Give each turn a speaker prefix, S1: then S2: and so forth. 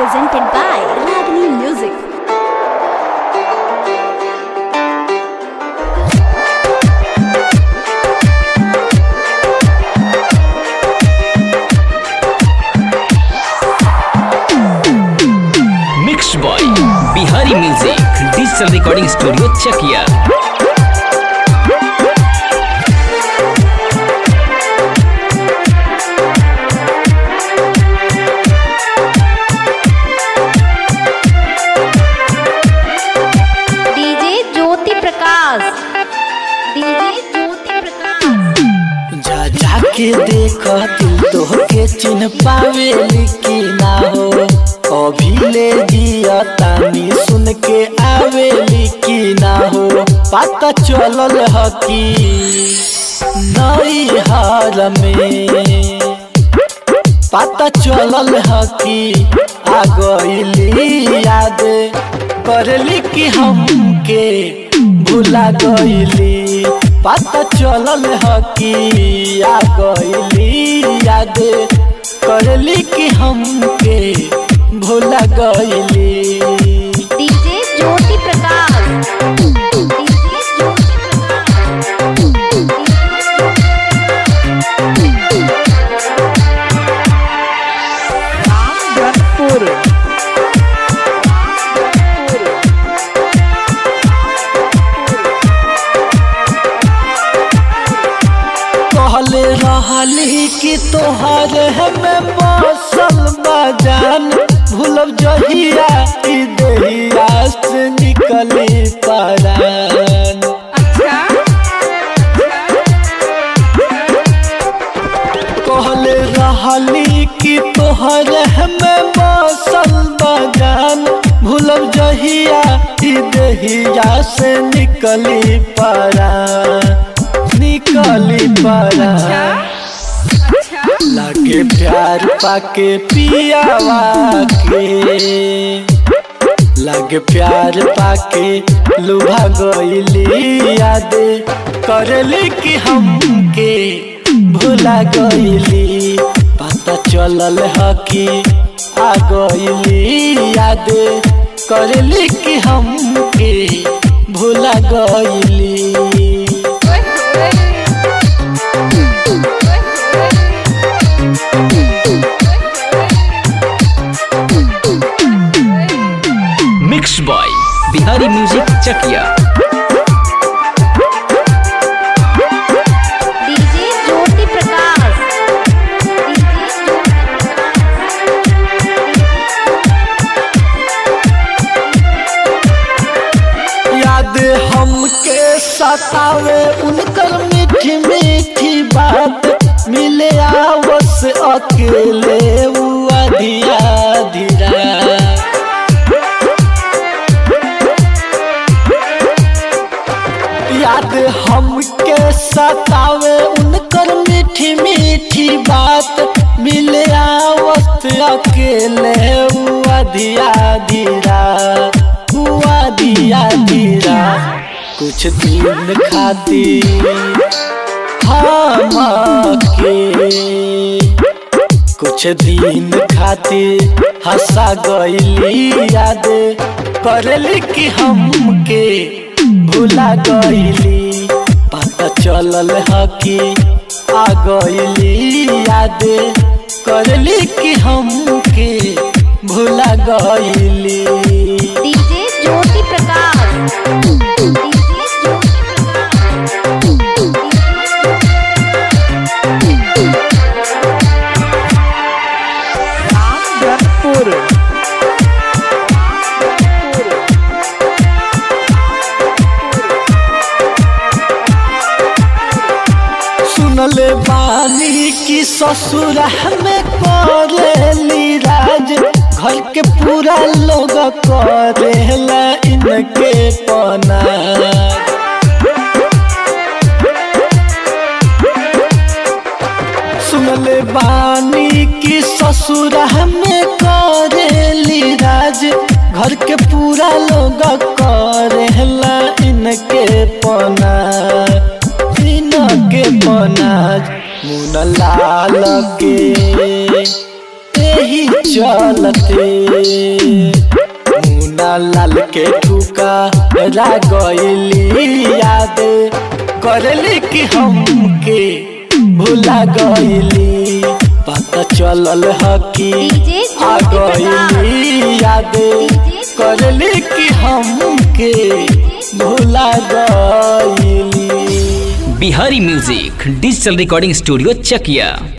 S1: presented by Ragini Music.
S2: Mix by Bihari music digital recording studio Chakiya
S1: DJ Jyoti Prakash DJ Jyoti Prakash
S3: जा जाके देख दिल तोहके चिन्ह पावेली कि ना हो अभी ले जिया तानी सुन के आवेली कि ना हो पता चलल ह कि नई हार में पता चलल ह कि आ गईली याद करली कि हमके भुला गईली पता चलल ह कि आ गईली याद करली कि हमके भुला गईली
S1: डीजे ज्योति प्रकाश डीजे ज्योति
S3: कहले रहली कि तोहर हमें बसल बजान भूलब जहिया ई देहिया से निकली परान कहले रहली कि तोहर हमें बसल बजान भूलब जहिया ई देहिया से निकली परान निकली परान लागे प्यार पाके पियावा के लागे प्यार पाके लुभा गईली याद करली कि हमके भुला गईली पता चलल ह कि आ गईली याद करली कि हमके भुला गईली
S2: mix by Bihari music Chakiya
S1: DJ Jyoti Prakash DJ Jyoti
S3: याद हमके सतावे उनकर मीठी मीठी बात मिले आवस अकेले उ अधिया धीरा याद हमके सतावे उनकर मीठी मीठी बात मिले आवस अकेले उ अधिया धीरा हुआ दिया धीरा कुछ दिन खातिर हमके कुछ दिन खातिर हंसा गईली याद करली कि हमके भुला गईली पता चलल ह कि आ गईली याद करली कि हमके भुला गईली
S1: डीजे ज्योति प्रकाश डीजे ज्योति
S3: सुनले बानी की ससुर में करेली राज घर के पूरा लोग करेला इनके पना सुनले बानी की ससुर में करेली राज घर के पूरा लोग करेला इनके पना इनके पना मुन लाल के यही चलते रे मुना लाल के ठुका रा गईली याद करली कि हमके भुला गईली पता चलल ह कि
S1: डीजे
S3: आ
S1: ज्योति
S3: गईली याद करली कि हमके भुला गईली
S2: Bihari music digital recording studio चकिया